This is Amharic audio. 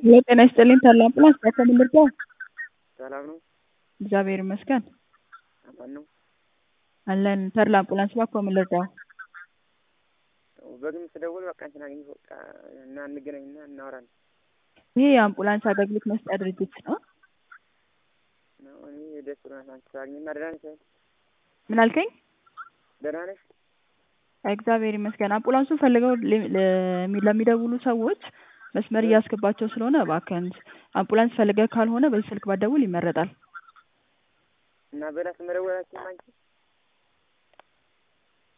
ሄሎ ጤና ይስጥልኝ ተድላ አምቡላንስ በምን ልርዳዎ? ሰላም ነው? እግዚአብሔር ይመስገን አማን ነው? አለን ተድላ አምቡላንስ እባክዎ ምን ልርዳዎ? በግል ስደውል በቃ አንቺን አገኘሁ በቃ እና እንገናኝና እናወራለን። ይሄ የአምቡላንስ አገልግሎት መስጫ ድርጅት ነው። ነው እኔ ደስ ብሎናል አንቺ ስላገኘን ደህና ነሽ አይደል? ምን አልከኝ? ደህና ነሽ? እግዚአብሔር ይመስገን አምቡላንሱን ፈልገው ሊ- ለሚ- ለሚደውሉ ሰዎች መስመር እያስገባቸው ስለሆነ እባክህን አምቡላንስ ፈልገህ ካልሆነ በዚህ ስልክ ባትደውል ይመረጣል። እና በራስ መደወላችን አንቺ